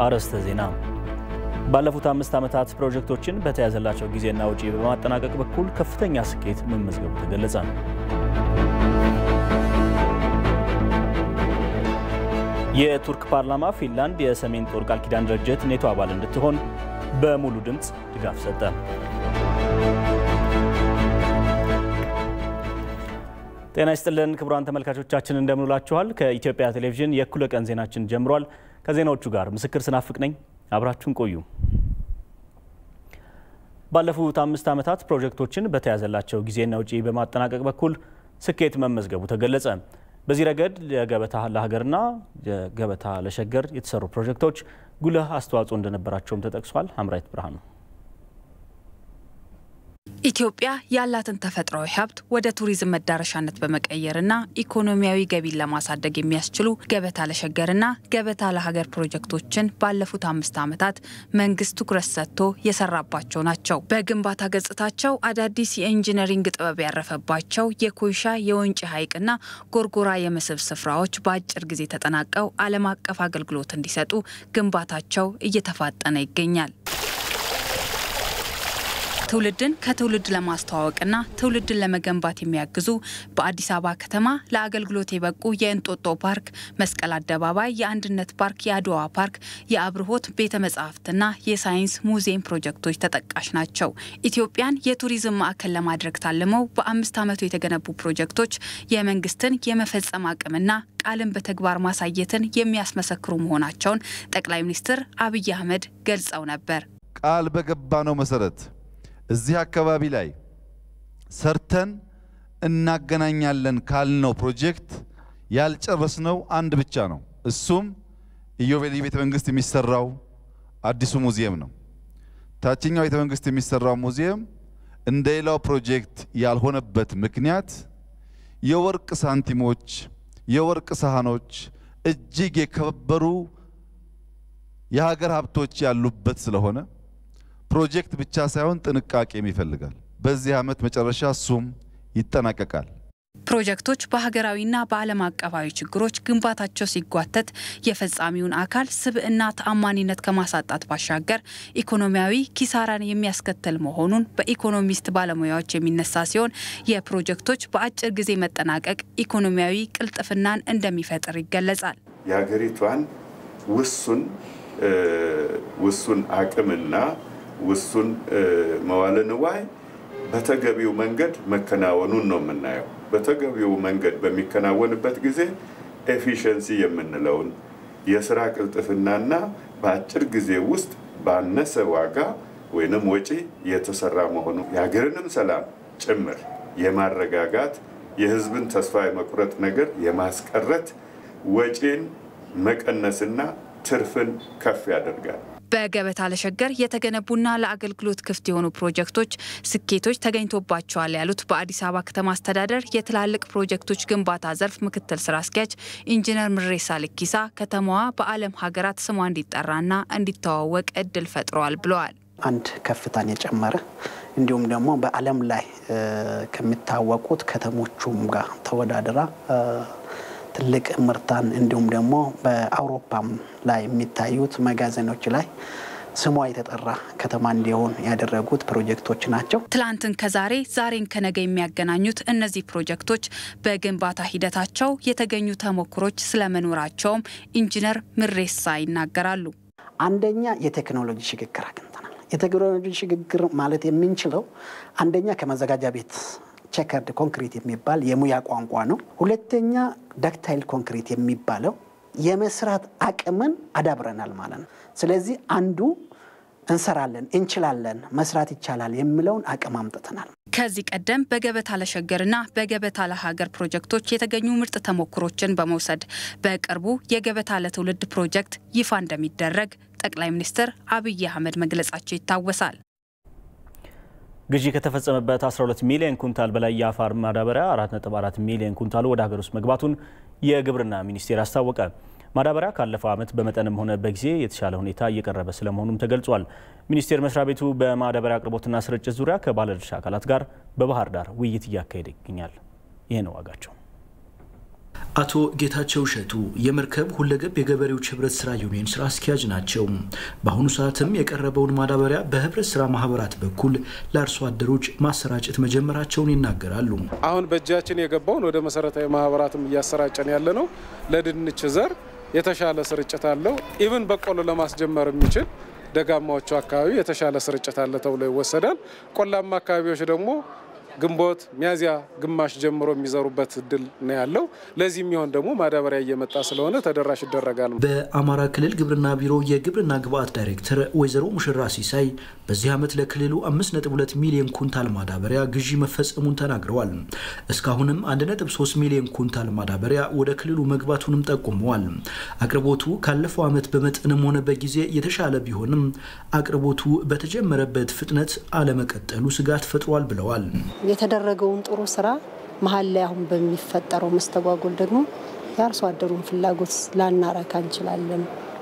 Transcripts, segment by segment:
አርዕስተ ዜና። ባለፉት አምስት ዓመታት ፕሮጀክቶችን በተያዘላቸው ጊዜና ወጪ በማጠናቀቅ በኩል ከፍተኛ ስኬት መመዝገቡ ተገለጸ። የቱርክ ፓርላማ ፊንላንድ የሰሜን ጦር ቃል ኪዳን ድርጅት ኔቶ አባል እንድትሆን በሙሉ ድምፅ ድጋፍ ሰጠ። ጤና ይስጥልን ክቡራን ተመልካቾቻችን እንደምንውላችኋል። ከኢትዮጵያ ቴሌቪዥን የእኩለ ቀን ዜናችን ጀምሯል። ከዜናዎቹ ጋር ምስክር ስናፍቅ ነኝ። አብራችሁን ቆዩ። ባለፉት አምስት ዓመታት ፕሮጀክቶችን በተያዘላቸው ጊዜና ውጪ በማጠናቀቅ በኩል ስኬት መመዝገቡ ተገለጸ። በዚህ ረገድ የገበታ ለሀገርና የገበታ ለሸገር የተሰሩ ፕሮጀክቶች ጉልህ አስተዋጽኦ እንደነበራቸውም ተጠቅሷል። ሀምራይት ብርሃኑ ኢትዮጵያ ያላትን ተፈጥሯዊ ሀብት ወደ ቱሪዝም መዳረሻነት በመቀየርና ኢኮኖሚያዊ ገቢን ለማሳደግ የሚያስችሉ ገበታ ለሸገርና ገበታ ለሀገር ፕሮጀክቶችን ባለፉት አምስት ዓመታት መንግስት ትኩረት ሰጥቶ የሰራባቸው ናቸው። በግንባታ ገጽታቸው አዳዲስ የኢንጂነሪንግ ጥበብ ያረፈባቸው የኮይሻ የወንጪ ሐይቅና ጎርጎራ የመስህብ ስፍራዎች በአጭር ጊዜ ተጠናቀው ዓለም አቀፍ አገልግሎት እንዲሰጡ ግንባታቸው እየተፋጠነ ይገኛል። ትውልድን ከትውልድ ለማስተዋወቅና ትውልድን ለመገንባት የሚያግዙ በአዲስ አበባ ከተማ ለአገልግሎት የበቁ የእንጦጦ ፓርክ፣ መስቀል አደባባይ፣ የአንድነት ፓርክ፣ የአድዋ ፓርክ፣ የአብርሆት ቤተ መጻሕፍትና የሳይንስ ሙዚየም ፕሮጀክቶች ተጠቃሽ ናቸው። ኢትዮጵያን የቱሪዝም ማዕከል ለማድረግ ታልመው በአምስት ዓመቱ የተገነቡ ፕሮጀክቶች የመንግስትን የመፈጸም አቅምና ቃልን በተግባር ማሳየትን የሚያስመሰክሩ መሆናቸውን ጠቅላይ ሚኒስትር አብይ አህመድ ገልጸው ነበር። ቃል በገባነው መሰረት እዚህ አካባቢ ላይ ሰርተን እናገናኛለን ካልነው ፕሮጀክት ያልጨረስነው አንድ ብቻ ነው። እሱም ኢዮቤልዩ ቤተ መንግስት የሚሰራው አዲሱ ሙዚየም ነው። ታችኛው ቤተ መንግስት የሚሰራው ሙዚየም እንደ ሌላው ፕሮጀክት ያልሆነበት ምክንያት የወርቅ ሳንቲሞች፣ የወርቅ ሳህኖች፣ እጅግ የከበሩ የሀገር ሀብቶች ያሉበት ስለሆነ ፕሮጀክት ብቻ ሳይሆን ጥንቃቄም ይፈልጋል። በዚህ ዓመት መጨረሻ እሱም ይጠናቀቃል። ፕሮጀክቶች በሀገራዊና በዓለም አቀፋዊ ችግሮች ግንባታቸው ሲጓተት የፈጻሚውን አካል ስብዕና ተአማኒነት ከማሳጣት ባሻገር ኢኮኖሚያዊ ኪሳራን የሚያስከትል መሆኑን በኢኮኖሚስት ባለሙያዎች የሚነሳ ሲሆን የፕሮጀክቶች በአጭር ጊዜ መጠናቀቅ ኢኮኖሚያዊ ቅልጥፍናን እንደሚፈጥር ይገለጻል። የሀገሪቷን ውሱን ውሱን አቅምና ውሱን መዋለ ንዋይ በተገቢው መንገድ መከናወኑን ነው የምናየው። በተገቢው መንገድ በሚከናወንበት ጊዜ ኤፊሽንሲ የምንለውን የስራ ቅልጥፍናና በአጭር ጊዜ ውስጥ ባነሰ ዋጋ ወይንም ወጪ የተሰራ መሆኑ የሀገርንም ሰላም ጭምር የማረጋጋት የሕዝብን ተስፋ የመቁረጥ ነገር የማስቀረት ወጪን መቀነስና ትርፍን ከፍ ያደርጋል። በገበታ ለሸገር የተገነቡና ለአገልግሎት ክፍት የሆኑ ፕሮጀክቶች ስኬቶች ተገኝቶባቸዋል ያሉት በአዲስ አበባ ከተማ አስተዳደር የትላልቅ ፕሮጀክቶች ግንባታ ዘርፍ ምክትል ስራ አስኪያጅ ኢንጂነር ምሬሳ ልኪሳ ከተማዋ በዓለም ሀገራት ስሟ እንዲጠራና እንዲተዋወቅ እድል ፈጥረዋል ብለዋል። አንድ ከፍታን የጨመረ እንዲሁም ደግሞ በዓለም ላይ ከሚታወቁት ከተሞቹም ጋር ተወዳድራ ትልቅ ምርታን እንዲሁም ደግሞ በአውሮፓም ላይ የሚታዩት መጋዘኖች ላይ ስሟ የተጠራ ከተማ እንዲሆን ያደረጉት ፕሮጀክቶች ናቸው። ትላንትን ከዛሬ ዛሬን ከነገ የሚያገናኙት እነዚህ ፕሮጀክቶች በግንባታ ሂደታቸው የተገኙ ተሞክሮች ስለመኖራቸውም ኢንጂነር ምሬሳ ይናገራሉ። አንደኛ የቴክኖሎጂ ሽግግር አግኝተናል። የቴክኖሎጂ ሽግግር ማለት የምንችለው አንደኛ ከመዘጋጃ ቤት ቸከርድ ኮንክሪት የሚባል የሙያ ቋንቋ ነው። ሁለተኛ ዳክታይል ኮንክሪት የሚባለው የመስራት አቅምን አዳብረናል ማለት ነው። ስለዚህ አንዱ እንሰራለን፣ እንችላለን፣ መስራት ይቻላል የሚለውን አቅም አምጥተናል። ከዚህ ቀደም በገበታ ለሸገርና በገበታ ለሀገር ፕሮጀክቶች የተገኙ ምርጥ ተሞክሮችን በመውሰድ በቅርቡ የገበታ ለትውልድ ፕሮጀክት ይፋ እንደሚደረግ ጠቅላይ ሚኒስትር አብይ አህመድ መግለጻቸው ይታወሳል። ግዢ ከተፈጸመበት 12 ሚሊዮን ኩንታል በላይ የአፈር ማዳበሪያ 4.4 ሚሊዮን ኩንታሉ ወደ ሀገር ውስጥ መግባቱን የግብርና ሚኒስቴር አስታወቀ። ማዳበሪያ ካለፈው ዓመት በመጠንም ሆነ በጊዜ የተሻለ ሁኔታ እየቀረበ ስለመሆኑም ተገልጿል። ሚኒስቴር መስሪያ ቤቱ በማዳበሪያ አቅርቦትና ስርጭት ዙሪያ ከባለድርሻ አካላት ጋር በባህር ዳር ውይይት እያካሄደ ይገኛል። ይህ ነው ዋጋቸው አቶ ጌታቸው እሸቱ የመርከብ ሁለገብ የገበሬዎች ህብረት ስራ ዩኒየን ስራ አስኪያጅ ናቸው። በአሁኑ ሰዓትም የቀረበውን ማዳበሪያ በህብረት ስራ ማህበራት በኩል ለአርሶ አደሮች ማሰራጨት መጀመራቸውን ይናገራሉ። አሁን በእጃችን የገባውን ወደ መሰረታዊ ማህበራትም እያሰራጨን ያለ ነው። ለድንች ዘር የተሻለ ስርጭት አለው። ኢቭን በቆሎ ለማስጀመር የሚችል ደጋማዎቹ አካባቢ የተሻለ ስርጭት አለ ተብሎ ይወሰዳል። ቆላማ አካባቢዎች ደግሞ ግንቦት ሚያዚያ ግማሽ ጀምሮ የሚዘሩበት እድል ነው ያለው። ለዚህ የሚሆን ደግሞ ማዳበሪያ እየመጣ ስለሆነ ተደራሽ ይደረጋል። በአማራ ክልል ግብርና ቢሮ የግብርና ግብዓት ዳይሬክተር ወይዘሮ ሙሽራ ሲሳይ በዚህ ዓመት ለክልሉ 5.2 ሚሊዮን ኩንታል ማዳበሪያ ግዢ መፈጸሙን ተናግረዋል። እስካሁንም 1.3 ሚሊዮን ኩንታል ማዳበሪያ ወደ ክልሉ መግባቱንም ጠቁመዋል። አቅርቦቱ ካለፈው ዓመት በመጠንም ሆነ በጊዜ የተሻለ ቢሆንም አቅርቦቱ በተጀመረበት ፍጥነት አለመቀጠሉ ስጋት ፈጥሯል ብለዋል። የተደረገውን ጥሩ ስራ መሀል ላይ አሁን በሚፈጠረው መስተጓጎል ደግሞ የአርሶ አደሩን ፍላጎት ላናረካ እንችላለን።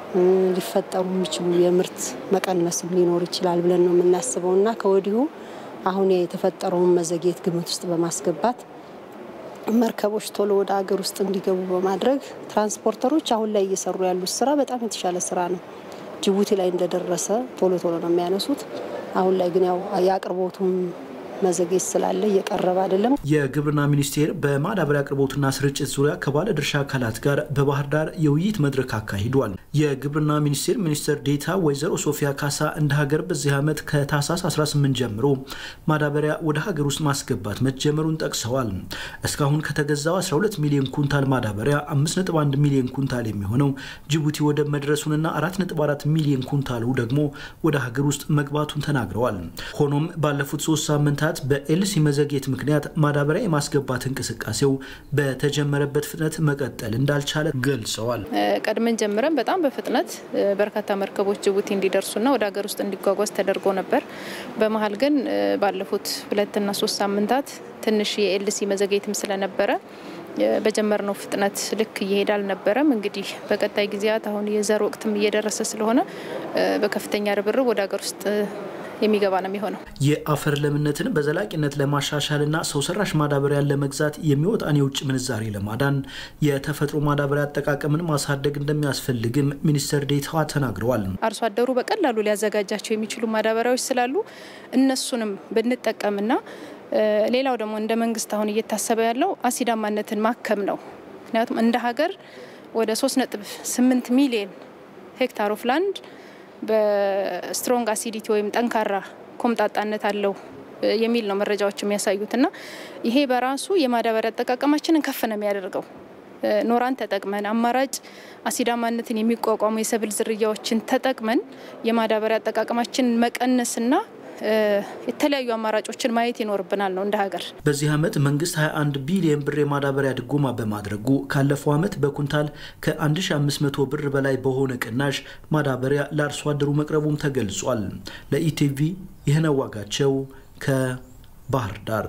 ሊፈጠሩ የሚችሉ የምርት መቀነስም ሊኖር ይችላል ብለን ነው የምናስበው እና ከወዲሁ አሁን የተፈጠረውን መዘግየት ግምት ውስጥ በማስገባት መርከቦች ቶሎ ወደ ሀገር ውስጥ እንዲገቡ በማድረግ ትራንስፖርተሮች አሁን ላይ እየሰሩ ያሉት ስራ በጣም የተሻለ ስራ ነው። ጅቡቲ ላይ እንደደረሰ ቶሎ ቶሎ ነው የሚያነሱት። አሁን ላይ ግን ያው የአቅርቦቱም መዘግየት ስላለ እየቀረበ አይደለም። የግብርና ሚኒስቴር በማዳበሪያ አቅርቦትና ስርጭት ዙሪያ ከባለ ድርሻ አካላት ጋር በባህር ዳር የውይይት መድረክ አካሂዷል። የግብርና ሚኒስቴር ሚኒስትር ዴታ ወይዘሮ ሶፊያ ካሳ እንደ ሀገር በዚህ ዓመት ከታህሳስ 18 ጀምሮ ማዳበሪያ ወደ ሀገር ውስጥ ማስገባት መጀመሩን ጠቅሰዋል። እስካሁን ከተገዛው 12 ሚሊዮን ኩንታል ማዳበሪያ 5.1 ሚሊዮን ኩንታል የሚሆነው ጅቡቲ ወደብ መድረሱንና 4.4 ሚሊዮን ኩንታሉ ደግሞ ወደ ሀገር ውስጥ መግባቱን ተናግረዋል። ሆኖም ባለፉት ሶስት ሳምንታት በኤልሲ መዘግየት ምክንያት ማዳበሪያ የማስገባት እንቅስቃሴው በተጀመረበት ፍጥነት መቀጠል እንዳልቻለ ገልጸዋል። ቀድመን ጀምረን በጣም በፍጥነት በርካታ መርከቦች ጅቡቲ እንዲደርሱና ወደ ሀገር ውስጥ እንዲጓጓዝ ተደርጎ ነበር። በመሀል ግን ባለፉት ሁለትና ሶስት ሳምንታት ትንሽ የኤልሲ መዘግየትም ስለነበረ በጀመርነው ፍጥነት ልክ እየሄደ አልነበረም። እንግዲህ በቀጣይ ጊዜያት አሁን የዘር ወቅትም እየደረሰ ስለሆነ በከፍተኛ ርብርብ ወደ ሀገር ውስጥ የሚገባ ነው የሚሆነው። የአፈር ለምነትን በዘላቂነት ለማሻሻልና ሰው ሰራሽ ማዳበሪያን ለመግዛት የሚወጣን የውጭ ምንዛሬ ለማዳን የተፈጥሮ ማዳበሪያ አጠቃቀምን ማሳደግ እንደሚያስፈልግም ሚኒስትር ዴታዋ ተናግረዋል። አርሶ አደሩ በቀላሉ ሊያዘጋጃቸው የሚችሉ ማዳበሪያዎች ስላሉ እነሱንም ብንጠቀምና ሌላው ደግሞ እንደ መንግስት አሁን እየታሰበ ያለው አሲዳማነትን ማከም ነው። ምክንያቱም እንደ ሀገር ወደ 3.8 ሚሊዮን ሄክታር ኦፍ ላንድ በስትሮንግ አሲዲቲ ወይም ጠንካራ ኮምጣጣነት አለው የሚል ነው መረጃዎች የሚያሳዩት እና ይሄ በራሱ የማዳበሪያ አጠቃቀማችንን ከፍ ነው የሚያደርገው። ኖራን ተጠቅመን አማራጭ አሲዳማነትን የሚቋቋሙ የሰብል ዝርያዎችን ተጠቅመን የማዳበሪያ አጠቃቀማችንን መቀነስና የተለያዩ አማራጮችን ማየት ይኖርብናል ነው እንደ ሀገር። በዚህ ዓመት መንግስት 21 ቢሊዮን ብር የማዳበሪያ ድጎማ በማድረጉ ካለፈው ዓመት በኩንታል ከ1500 ብር በላይ በሆነ ቅናሽ ማዳበሪያ ለአርሶ አደሩ መቅረቡም ተገልጿል። ለኢቲቪ ይህነው ዋጋቸው ከባህር ዳር።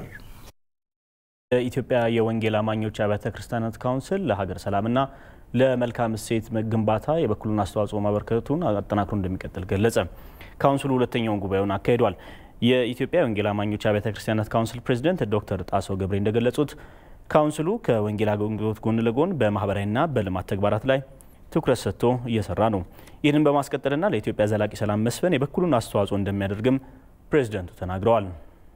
የኢትዮጵያ የወንጌል አማኞች አብያተ ክርስቲያናት ካውንስል ለሀገር ሰላምና ለመልካም እሴት ግንባታ የበኩሉን አስተዋጽኦ ማበርከቱን አጠናክሮ እንደሚቀጥል ገለጸ። ካውንስሉ ሁለተኛውን ጉባኤውን አካሂዷል። የኢትዮጵያ የወንጌል አማኞች አብያተ ክርስቲያናት ካውንስል ፕሬዚደንት ዶክተር ጣሰው ገብሬ እንደገለጹት ካውንስሉ ከወንጌል አገልግሎት ጎን ለጎን በማህበራዊና በልማት ተግባራት ላይ ትኩረት ሰጥቶ እየሰራ ነው። ይህንን በማስቀጠልና ለኢትዮጵያ ዘላቂ ሰላም መስፈን የበኩሉን አስተዋጽኦ እንደሚያደርግም ፕሬዚደንቱ ተናግረዋል።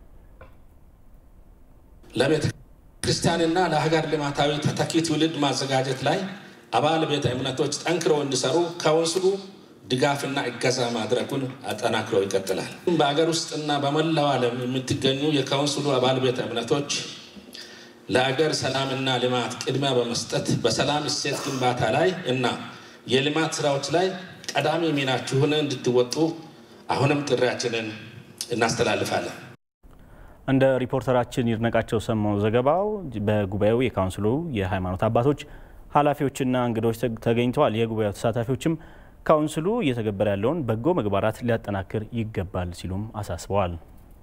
ለቤተ ክርስቲያንና ለሀገር ልማታዊ ተተኪ ትውልድ ማዘጋጀት ላይ አባል ቤተ እምነቶች ጠንክረው እንዲሰሩ ካውንስሉ ድጋፍና እገዛ ማድረጉን አጠናክሮ ይቀጥላል። በሀገር ውስጥና በመላው ዓለም የምትገኙ የካውንስሉ አባል ቤተ እምነቶች ለአገር ሰላምና ልማት ቅድሚያ በመስጠት በሰላም እሴት ግንባታ ላይ እና የልማት ስራዎች ላይ ቀዳሚ ሚናችሁን እንድትወጡ አሁንም ጥሪያችንን እናስተላልፋለን። እንደ ሪፖርተራችን ይድነቃቸው ሰማው ዘገባው በጉባኤው የካውንስሉ የሃይማኖት አባቶች ኃላፊዎችና እንግዶች ተገኝተዋል። የጉባኤው ተሳታፊዎችም ካውንስሉ እየተገበረ ያለውን በጎ ምግባራት ሊያጠናክር ይገባል ሲሉም አሳስበዋል።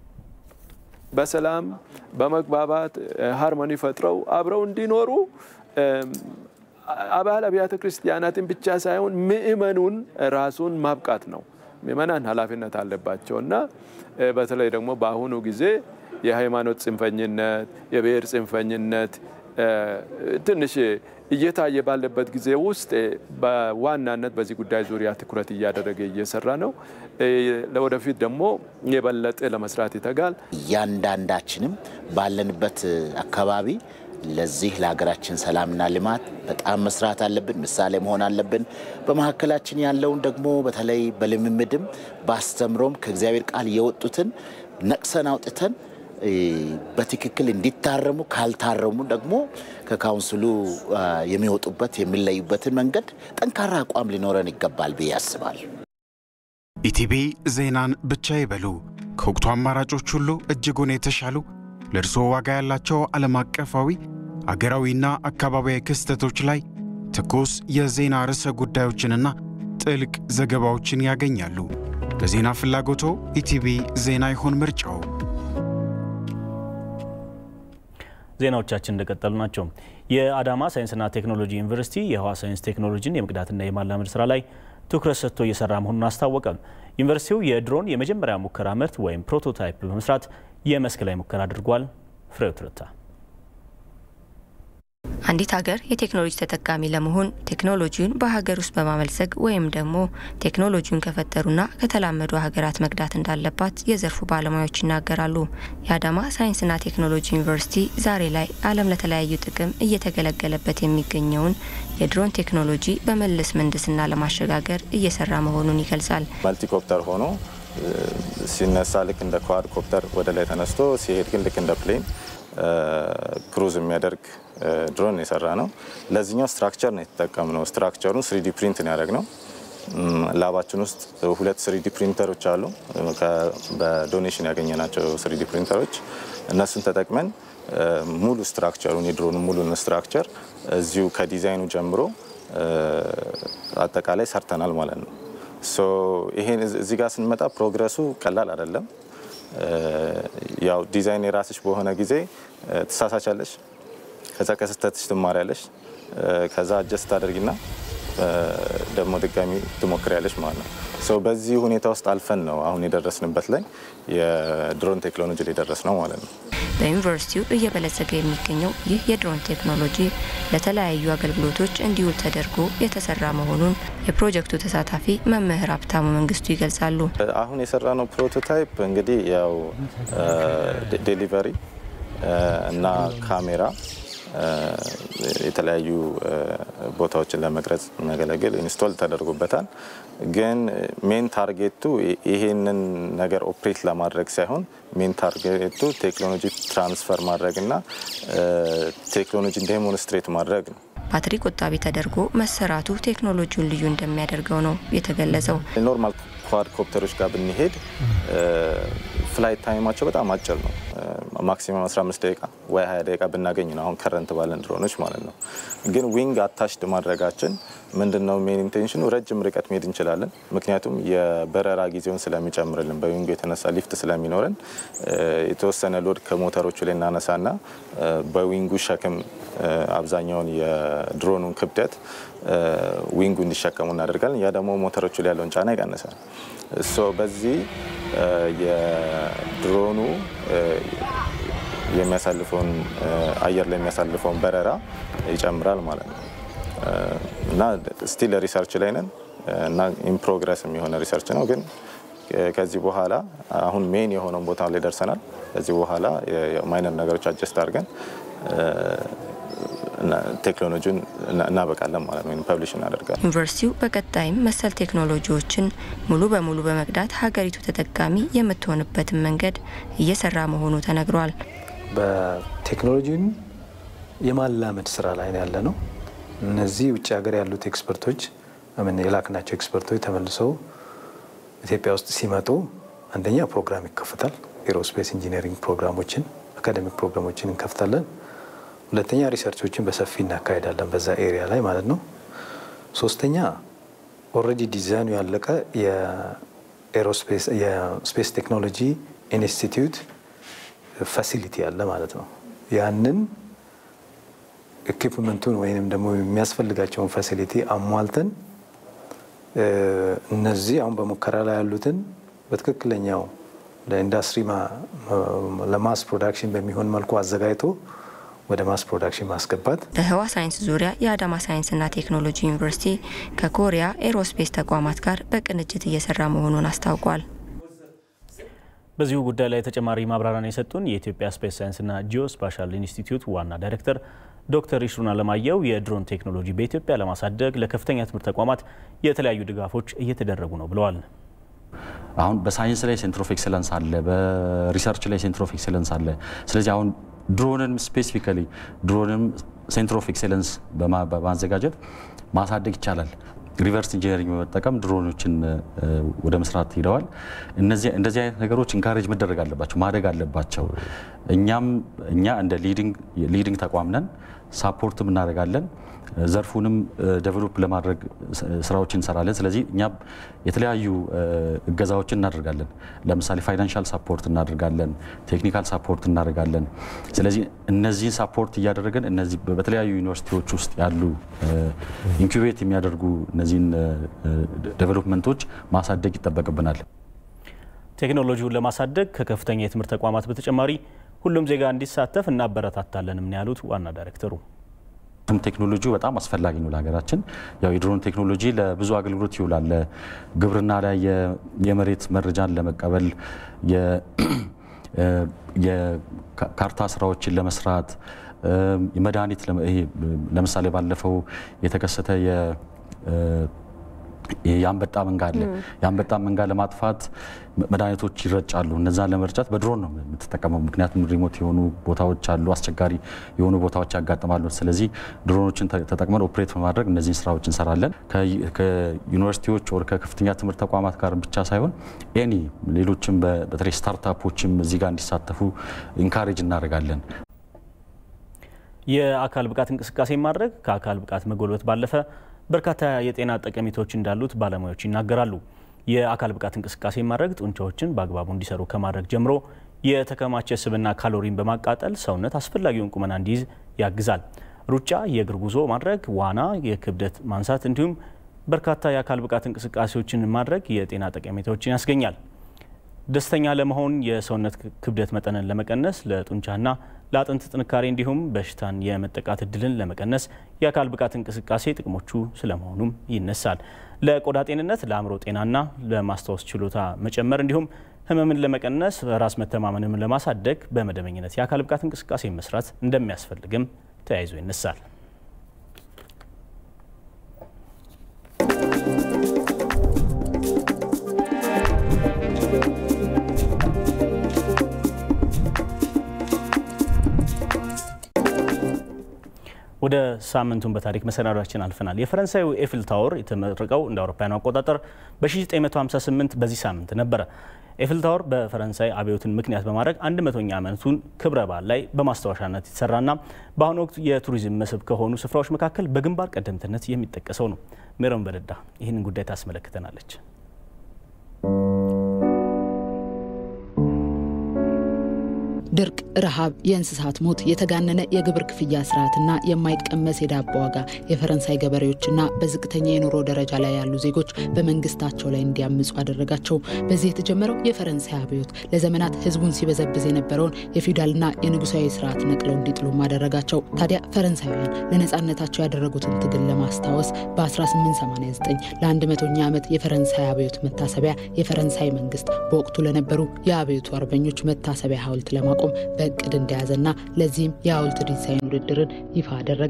በሰላም በመግባባት ሃርሞኒ ፈጥረው አብረው እንዲኖሩ አባል አብያተ ክርስቲያናትን ብቻ ሳይሆን ምእመኑን ራሱን ማብቃት ነው። ምእመናን ኃላፊነት አለባቸው እና በተለይ ደግሞ በአሁኑ ጊዜ የሃይማኖት ጽንፈኝነት፣ የብሔር ጽንፈኝነት ትንሽ እየታየ ባለበት ጊዜ ውስጥ በዋናነት በዚህ ጉዳይ ዙሪያ ትኩረት እያደረገ እየሰራ ነው። ለወደፊት ደግሞ የበለጠ ለመስራት ይተጋል። እያንዳንዳችንም ባለንበት አካባቢ ለዚህ ለሀገራችን ሰላምና ልማት በጣም መስራት አለብን፣ ምሳሌ መሆን አለብን። በመካከላችን ያለውን ደግሞ በተለይ በልምምድም በአስተምሮም ከእግዚአብሔር ቃል የወጡትን ነቅሰን አውጥተን በትክክል እንዲታረሙ ካልታረሙ ደግሞ ከካውንስሉ የሚወጡበት የሚለዩበትን መንገድ ጠንካራ አቋም ሊኖረን ይገባል ብዬ አስባለሁ። ኢቲቪ ዜናን ብቻ ይበሉ። ከወቅቱ አማራጮች ሁሉ እጅጉን የተሻሉ ለእርስዎ ዋጋ ያላቸው ዓለም አቀፋዊ አገራዊና አካባቢያዊ ክስተቶች ላይ ትኩስ የዜና ርዕሰ ጉዳዮችንና ጥልቅ ዘገባዎችን ያገኛሉ። ለዜና ፍላጎቶ ኢቲቪ ዜና ይሁን ምርጫው። ዜናዎቻችን እንደቀጠሉ ናቸው። የአዳማ ሳይንስና ቴክኖሎጂ ዩኒቨርሲቲ የህዋ ሳይንስ ቴክኖሎጂን የመቅዳትና የማላመድ ስራ ላይ ትኩረት ሰጥቶ እየሰራ መሆኑን አስታወቀ። ዩኒቨርሲቲው የድሮን የመጀመሪያ ሙከራ ምርት ወይም ፕሮቶታይፕ በመስራት የመስክ ላይ ሙከራ አድርጓል። ፍሬው ትርታ አንዲት ሀገር የቴክኖሎጂ ተጠቃሚ ለመሆን ቴክኖሎጂውን በሀገር ውስጥ በማመልጸግ ወይም ደግሞ ቴክኖሎጂውን ከፈጠሩና ከተላመዱ ሀገራት መቅዳት እንዳለባት የዘርፉ ባለሙያዎች ይናገራሉ። የአዳማ ሳይንስና ቴክኖሎጂ ዩኒቨርሲቲ ዛሬ ላይ ዓለም ለተለያዩ ጥቅም እየተገለገለበት የሚገኘውን የድሮን ቴክኖሎጂ በመልስ ምህንድስና ለማሸጋገር እየሰራ መሆኑን ይገልጻል። መልቲኮፕተር ሆኖ ሲነሳ ልክ እንደ ኳድ ኮፕተር ወደ ላይ ተነስቶ ሲሄድ ግን ልክ እንደ ፕሌን ክሩዝ የሚያደርግ ድሮን የሰራ ነው። ለዚህኛው ስትራክቸር ነው የተጠቀምነው። ስትራክቸሩን ስሪዲ ፕሪንት ነው ያደረግነው። ላባችን ውስጥ ሁለት ስሪዲ ፕሪንተሮች አሉ። በዶኔሽን ያገኘናቸው ስሪዲ ፕሪንተሮች እነሱን ተጠቅመን ሙሉ ስትራክቸሩን የድሮኑ ሙሉን ስትራክቸር እዚሁ ከዲዛይኑ ጀምሮ አጠቃላይ ሰርተናል ማለት ነው። ይሄን እዚህ ጋር ስንመጣ ፕሮግረሱ ቀላል አይደለም። ያው ዲዛይን የራስሽ በሆነ ጊዜ ትሳሳቻለሽ፣ ከዛ ከስህተትሽ ትማሪያለሽ፣ ከዛ አጀስት ታደርጊና ደግሞ ድጋሚ ትሞክሪያለሽ ማለት ነው። በዚህ ሁኔታ ውስጥ አልፈን ነው አሁን የደረስንበት ላይ የድሮን ቴክኖሎጂ ላይ ደረስ ነው ማለት ነው። በዩኒቨርሲቲው እየበለጸገ የሚገኘው ይህ የድሮን ቴክኖሎጂ ለተለያዩ አገልግሎቶች እንዲውል ተደርጎ የተሰራ መሆኑን የፕሮጀክቱ ተሳታፊ መምህር ሀብታሙ መንግስቱ ይገልጻሉ። አሁን የሰራነው ፕሮቶታይፕ እንግዲህ ያው ዴሊቨሪ እና ካሜራ የተለያዩ ቦታዎችን ለመቅረጽ የሚያገለግል ኢንስቶል ተደርጎበታል። ግን ሜን ታርጌቱ ይሄንን ነገር ኦፕሬት ለማድረግ ሳይሆን ሜን ታርጌቱ ቴክኖሎጂ ትራንስፈር ማድረግ እና ቴክኖሎጂ ዴሞንስትሬት ማድረግ ነው። ባትሪ ቆጣቢ ተደርጎ መሰራቱ ቴክኖሎጂውን ልዩ እንደሚያደርገው ነው የተገለጸው። ኖርማል ኳድ ኮፕተሮች ጋር ብንሄድ ፍላይት ታይማቸው በጣም አጭር ነው። ማክሲመም 15 ደቂቃ ወይ 20 ደቂቃ ብናገኝ ነው አሁን ከረንት ባለን ድሮኖች ማለት ነው። ግን ዊንግ አታችድ ማድረጋችን ምንድን ነው ሜን ኢንቴንሽኑ ረጅም ርቀት መሄድ እንችላለን። ምክንያቱም የበረራ ጊዜውን ስለሚጨምርልን በዊንጉ የተነሳ ሊፍት ስለሚኖረን የተወሰነ ሎድ ከሞተሮቹ ላይ እናነሳና በዊንጉ ሸክም አብዛኛውን የድሮኑን ክብደት ዊንጉ እንዲሸከሙ እናደርጋለን። ያ ደግሞ ሞተሮቹ ላይ ያለውን ጫና ይቀንሳል። በዚህ የድሮኑ የሚያሳልፈውን አየር ላይ የሚያሳልፈውን በረራ ይጨምራል ማለት ነው እና ስቲል ሪሰርች ላይ ነን እና ኢን ፕሮግረስ የሚሆነ ሪሰርች ነው። ግን ከዚህ በኋላ አሁን ሜን የሆነውን ቦታ ላይ ደርሰናል። ከዚህ በኋላ ማይነር ነገሮች አጀስት አድርገን ቴክኖሎጂውን እናበቃለን ማለት ነው፣ ወይም ፐብሊሽ እናደርጋለን። ዩኒቨርሲቲው በቀጣይም መሰል ቴክኖሎጂዎችን ሙሉ በሙሉ በመቅዳት ሀገሪቱ ተጠቃሚ የምትሆንበትን መንገድ እየሰራ መሆኑ ተነግሯል። በቴክኖሎጂውን የማላመድ ስራ ላይ ያለ ነው። እነዚህ ውጭ ሀገር ያሉት ኤክስፐርቶች ምን የላክናቸው ኤክስፐርቶች ተመልሰው ኢትዮጵያ ውስጥ ሲመጡ አንደኛ ፕሮግራም ይከፍታል። ኤሮስፔስ ኢንጂነሪንግ ፕሮግራሞችን አካደሚክ ፕሮግራሞችን እንከፍታለን። ሁለተኛ ሪሰርቾችን በሰፊ እናካሄዳለን በዛ ኤሪያ ላይ ማለት ነው። ሶስተኛ ኦልሬዲ ዲዛይኑ ያለቀ የስፔስ ቴክኖሎጂ ኢንስቲትዩት ፋሲሊቲ አለ ማለት ነው። ያንን ኢኩፕመንቱን ወይም ደግሞ የሚያስፈልጋቸውን ፋሲሊቲ አሟልተን እነዚህ አሁን በሙከራ ላይ ያሉትን በትክክለኛው ለኢንዱስትሪ ለማስ ፕሮዳክሽን በሚሆን መልኩ አዘጋጅቶ ወደ ማስ ፕሮዳክሽን ማስገባት። በህዋ ሳይንስ ዙሪያ የአዳማ ሳይንስና ቴክኖሎጂ ዩኒቨርሲቲ ከኮሪያ ኤሮስፔስ ተቋማት ጋር በቅንጅት እየሰራ መሆኑን አስታውቋል። በዚሁ ጉዳይ ላይ ተጨማሪ ማብራሪያን የሰጡን የኢትዮጵያ ስፔስ ሳይንስና ጂኦስፓሻል ኢንስቲትዩት ዋና ዳይሬክተር ዶክተር ይሽሩን አለማየሁ የድሮን ቴክኖሎጂ በኢትዮጵያ ለማሳደግ ለከፍተኛ ትምህርት ተቋማት የተለያዩ ድጋፎች እየተደረጉ ነው ብለዋል። አሁን በሳይንስ ላይ ሴንትር ኦፍ ኤክሰለንስ አለ፣ በሪሰርች ላይ ሴንትር ኦፍ ኤክሰለንስ አለ። ስለዚህ አሁን ድሮንን ስፔሲፊካሊ ድሮንም ሴንትር ኦፍ ኤክሰለንስ በማዘጋጀት ማሳደግ ይቻላል። ሪቨርስ ኢንጂነሪንግ በመጠቀም ድሮኖችን ወደ መስራት ሄደዋል። እንደዚህ አይነት ነገሮች ኢንካሬጅ መደረግ አለባቸው፣ ማደግ አለባቸው። እኛም እኛ እንደ ሊዲንግ ተቋም ነን፣ ሳፖርትም እናደርጋለን። ዘርፉንም ዴቨሎፕ ለማድረግ ስራዎች እንሰራለን። ስለዚህ እኛ የተለያዩ እገዛዎችን እናደርጋለን። ለምሳሌ ፋይናንሻል ሳፖርት እናደርጋለን፣ ቴክኒካል ሳፖርት እናደርጋለን። ስለዚህ እነዚህን ሳፖርት እያደረገን እነዚህ በተለያዩ ዩኒቨርሲቲዎች ውስጥ ያሉ ኢንኩቤት የሚያደርጉ እነዚህን ዴቨሎፕመንቶች ማሳደግ ይጠበቅብናል። ቴክኖሎጂውን ለማሳደግ ከከፍተኛ የትምህርት ተቋማት በተጨማሪ ሁሉም ዜጋ እንዲሳተፍ እናበረታታለንም ነው ያሉት ዋና ዳይሬክተሩ። ቴክኖሎጂው በጣም አስፈላጊ ነው ለሀገራችን። ያው የድሮን ቴክኖሎጂ ለብዙ አገልግሎት ይውላል። ለግብርና ላይ የመሬት መረጃን ለመቀበል፣ የካርታ ስራዎችን ለመስራት፣ መድኃኒት ለምሳሌ ባለፈው የተከሰተ የአንበጣ መንጋ አለ። የአንበጣ መንጋ ለማጥፋት መድኃኒቶች ይረጫሉ። እነዛን ለመርጫት በድሮን ነው የምትጠቀመው። ምክንያቱም ሪሞት የሆኑ ቦታዎች አሉ፣ አስቸጋሪ የሆኑ ቦታዎች ያጋጥማሉ። ስለዚህ ድሮኖችን ተጠቅመን ኦፕሬት በማድረግ እነዚህን ስራዎች እንሰራለን። ከዩኒቨርሲቲዎች ወር ከከፍተኛ ትምህርት ተቋማት ጋር ብቻ ሳይሆን ኤኒ ሌሎችም በተለይ ስታርታፖችም እዚህ ጋር እንዲሳተፉ ኢንካሬጅ እናደርጋለን። የአካል ብቃት እንቅስቃሴ ማድረግ ከአካል ብቃት መጎልበት ባለፈ በርካታ የጤና ጠቀሜታዎች እንዳሉት ባለሙያዎች ይናገራሉ። የአካል ብቃት እንቅስቃሴ ማድረግ ጡንቻዎችን በአግባቡ እንዲሰሩ ከማድረግ ጀምሮ የተከማቸ ስብና ካሎሪን በማቃጠል ሰውነት አስፈላጊውን ቁመና እንዲይዝ ያግዛል። ሩጫ፣ የእግር ጉዞ ማድረግ፣ ዋና፣ የክብደት ማንሳት እንዲሁም በርካታ የአካል ብቃት እንቅስቃሴዎችን ማድረግ የጤና ጠቀሜታዎችን ያስገኛል። ደስተኛ ለመሆን የሰውነት ክብደት መጠንን ለመቀነስ ለጡንቻና ለአጥንት ጥንካሬ እንዲሁም በሽታን የመጠቃት እድልን ለመቀነስ የአካል ብቃት እንቅስቃሴ ጥቅሞቹ ስለመሆኑም ይነሳል። ለቆዳ ጤንነት፣ ለአእምሮ ጤናና ለማስታወስ ችሎታ መጨመር እንዲሁም ህመምን ለመቀነስ ራስ መተማመንን ለማሳደግ በመደበኝነት የአካል ብቃት እንቅስቃሴ መስራት እንደሚያስፈልግም ተያይዞ ይነሳል። ወደ ሳምንቱን በታሪክ መሰናዷችን አልፈናል። የፈረንሳዩ ኤፍል ታወር የተመረቀው እንደ አውሮፓውያኑ አቆጣጠር በ1958 በዚህ ሳምንት ነበረ። ኤፍል ታወር በፈረንሳይ አብዮትን ምክንያት በማድረግ አንድ መቶኛ ዓመቱን ክብረ በዓል ላይ በማስታወሻነት የተሰራና በአሁኑ ወቅት የቱሪዝም መስህብ ከሆኑ ስፍራዎች መካከል በግንባር ቀደምትነት የሚጠቀሰው ነው። ሜሮን በደዳ ይህንን ጉዳይ ታስመለክተናለች። ድርቅ፣ ረሃብ፣ የእንስሳት ሞት፣ የተጋነነ የግብር ክፍያ ስርዓትና የማይቀመስ የዳቦ ዋጋ የፈረንሳይ ገበሬዎችና በዝቅተኛ የኑሮ ደረጃ ላይ ያሉ ዜጎች በመንግስታቸው ላይ እንዲያምፁ አደረጋቸው። በዚህ የተጀመረው የፈረንሳይ አብዮት ለዘመናት ህዝቡን ሲበዘብዝ የነበረውን የፊውዳልና የንጉሳዊ ስርዓት ነቅለው እንዲጥሉም አደረጋቸው። ታዲያ ፈረንሳውያን ለነፃነታቸው ያደረጉትን ትግል ለማስታወስ በ1889 ለአንድ መቶኛ ዓመት የፈረንሳይ አብዮት መታሰቢያ የፈረንሳይ መንግስት በወቅቱ ለነበሩ የአብዮቱ አርበኞች መታሰቢያ ሐውልት ለማቆም በእቅድ እንደያዘና ለዚህም የሐውልት ዲዛይን ውድድርን ይፋ አደረገ።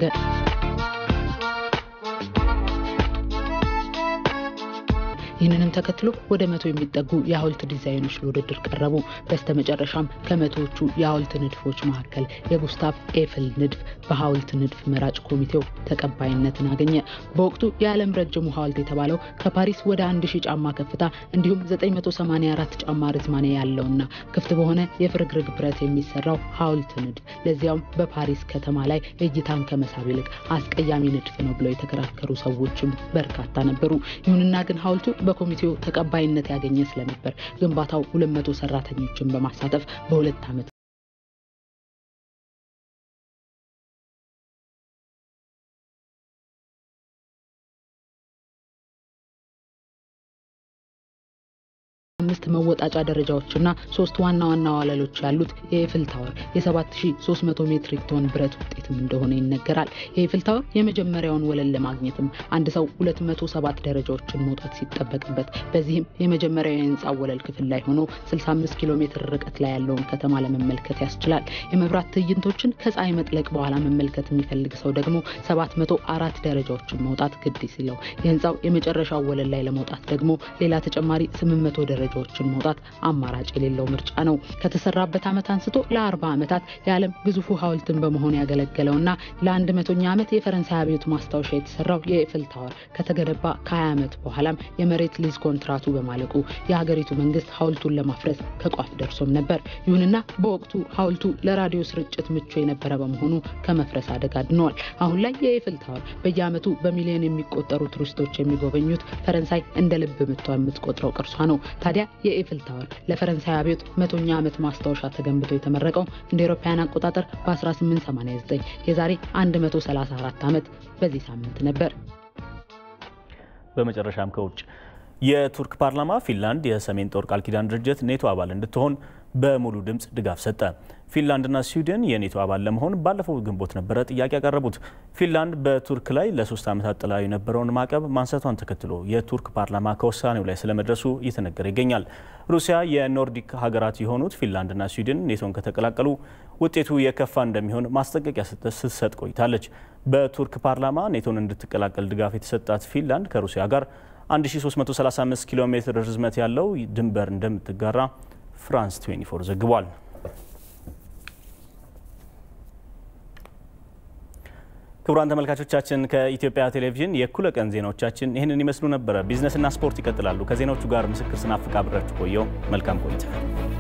ይህንንም ተከትሎ ወደ መቶ የሚጠጉ የሐውልት ዲዛይኖች ለውድድር ቀረቡ። በስተመጨረሻም ከመቶዎቹ የሐውልት ንድፎች መካከል የጉስታፍ ኤፍል ንድፍ በሐውልት ንድፍ መራጭ ኮሚቴው ተቀባይነትን አገኘ። በወቅቱ የዓለም ረጅሙ ሐውልት የተባለው ከፓሪስ ወደ 1000 ጫማ ከፍታ እንዲሁም 984 ጫማ ርዝማኔ ያለውና ክፍት በሆነ የፍርግርግ ብረት የሚሰራው ሐውልት ንድፍ ለዚያውም በፓሪስ ከተማ ላይ እይታን ከመሳብ ይልቅ አስቀያሚ ንድፍ ነው ብለው የተከራከሩ ሰዎችም በርካታ ነበሩ። ይሁንና ግን ሐውልቱ በኮሚቴው ተቀባይነት ያገኘ ስለነበር ግንባታው 200 ሰራተኞችን በማሳተፍ በሁለት ዓመት ስድስት መወጣጫ ደረጃዎችና ሶስት ዋና ዋና ወለሎች ያሉት የኤፍል ታወር የ7300 ሜትሪክ ቶን ብረት ውጤትም እንደሆነ ይነገራል። የኤፍል ታወር የመጀመሪያውን ወለል ለማግኘትም አንድ ሰው 207 ደረጃዎችን መውጣት ሲጠበቅበት በዚህም የመጀመሪያው የህንፃው ወለል ክፍል ላይ ሆኖ 65 ኪሎ ሜትር ርቀት ላይ ያለውን ከተማ ለመመልከት ያስችላል። የመብራት ትዕይንቶችን ከፀሐይ መጥለቅ በኋላ መመልከት የሚፈልግ ሰው ደግሞ 704 ደረጃዎችን መውጣት ግድ ሲለው የህንፃው የመጨረሻው ወለል ላይ ለመውጣት ደግሞ ሌላ ተጨማሪ 800 ደረጃዎችን መውጣት አማራጭ የሌለው ምርጫ ነው። ከተሰራበት ዓመት አንስቶ ለ40 ዓመታት የዓለም ግዙፉ ሐውልትን በመሆን ያገለገለውና ለአንድ መቶኛ ዓመት የፈረንሳይ አብዮት ማስታወሻ የተሰራው የኤፍል ታወር ከተገነባ ከ20 ዓመት በኋላም የመሬት ሊዝ ኮንትራቱ በማለቁ የሀገሪቱ መንግስት ሐውልቱን ለማፍረስ ከቋፍ ደርሶም ነበር። ይሁንና በወቅቱ ሐውልቱ ለራዲዮ ስርጭት ምቹ የነበረ በመሆኑ ከመፍረስ አደጋ ድነዋል። አሁን ላይ የኤፍል ታወር በየዓመቱ በሚሊዮን የሚቆጠሩ ቱሪስቶች የሚጎበኙት ፈረንሳይ እንደ ልብ ምቷ የምትቆጥረው ቅርሷ ነው። ታዲያ የኤፍል ታወር ለፈረንሳይ አብዮት መቶኛ ዓመት ማስታወሻ ተገንብቶ የተመረቀው እንደ አውሮፓውያን አቆጣጠር በ1889 የዛሬ 134 ዓመት በዚህ ሳምንት ነበር። በመጨረሻም ከውጭ የቱርክ ፓርላማ ፊንላንድ የሰሜን ጦር ቃል ኪዳን ድርጅት ኔቶ አባል እንድትሆን በሙሉ ድምፅ ድጋፍ ሰጠ። ፊንላንድና ስዊድን የኔቶ አባል ለመሆን ባለፈው ግንቦት ነበረ ጥያቄ ያቀረቡት። ፊንላንድ በቱርክ ላይ ለሶስት ዓመታት ጥላ የነበረውን ማዕቀብ ማንሳቷን ተከትሎ የቱርክ ፓርላማ ከውሳኔው ላይ ስለመድረሱ እየተነገረ ይገኛል። ሩሲያ የኖርዲክ ሀገራት የሆኑት ፊንላንድና ስዊድን ኔቶን ከተቀላቀሉ ውጤቱ የከፋ እንደሚሆን ማስጠንቀቂያ ስትሰጥ ቆይታለች። በቱርክ ፓርላማ ኔቶን እንድትቀላቀል ድጋፍ የተሰጣት ፊንላንድ ከሩሲያ ጋር 1335 ኪሎ ሜትር ርዝመት ያለው ድንበር እንደምትጋራ ፍራንስ 24 ዘግቧል። ክቡራን ተመልካቾቻችን ከኢትዮጵያ ቴሌቪዥን የእኩለ ቀን ዜናዎቻችን ይህንን ይመስሉ ነበረ። ቢዝነስና ስፖርት ይቀጥላሉ። ከዜናዎቹ ጋር ምስክር ስናፍቅ አብሬያችሁ ቆየው። መልካም ቆይታ